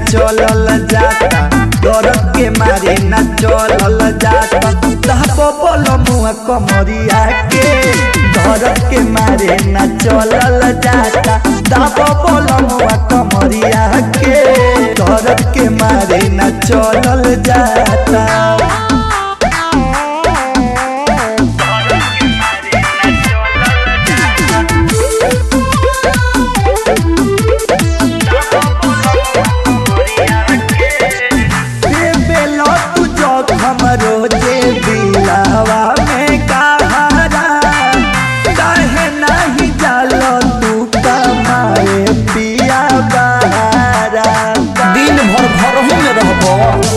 चलल जाता दर्द के मारे न चलल जाता तहबो बोलो मुआ कमरिया के दर्द के मारे न चलल जाता तहबो बोलो मुआ कमरिया के दर्द के मारे न चलल जाता बेलो तू जो हमरो जे दिलावा में कहारा काहे नहीं जालो तू कमाए पिया बहारा दिन भर घरहू में रहबो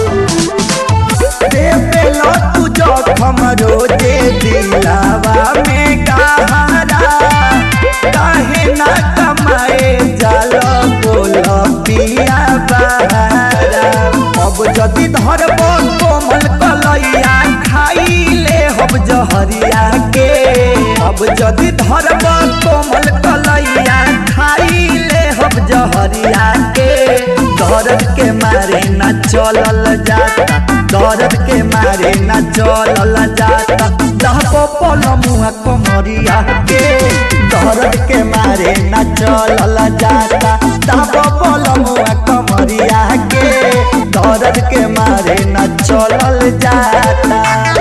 रे बेलो तू जो हमरो जे दिलावा में कहारा काहे ना कमाए जालो बोलो पिया बहारा अब जदि धरब कोमल कलैया खाइले हम जहरिया के अब जदि धरब कोमल कलैया खाइले हम जहरिया के दर्द के मारे न चलल जाता दर्द के मारे न चलल जाता दहबो पल मुआ कमरिया के दर्द के मारे न चलल जाता दहबो पल मुआ कमरिया के दर्द के मारे न चलल जाता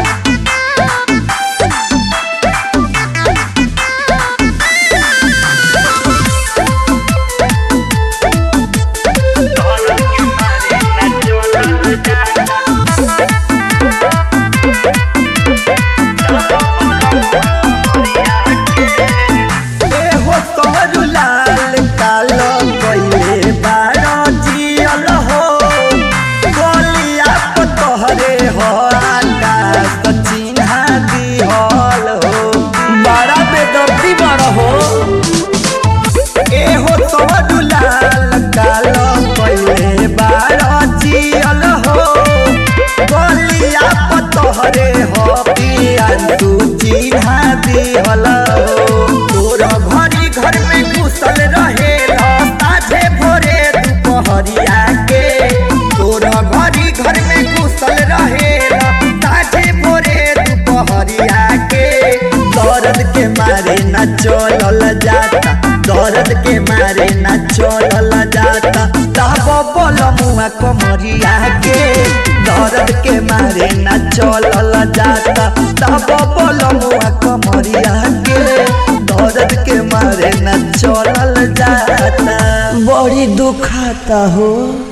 एहो तोहरु लाल कालो कइले बारो जियल हो गोलिया प तोहरे हो आकाश चिन्हा दिहल हो बड़ा बेदर्दी बड़ हो एहो तोहरु लाल कालो कइले बारो जियल हो गोलिया प तोहरे हो पियान तू चिन्हा दिहल हो तोर घरी घर में घुसल रहे साझे भोरे दुपहरिया के तोर घरी घर में घुसल रहे साझे भोरे दुपहरिया के दर्द के मारे न चलल जाता दर्द के मारे न चलल जाता तहबो बोल मुआ कमरिया के दर्द के मारे न चलल जाता तहबो बोल मुआ कमरिया के दर्द के मारे न चलल जाता बड़ी दुखाता हो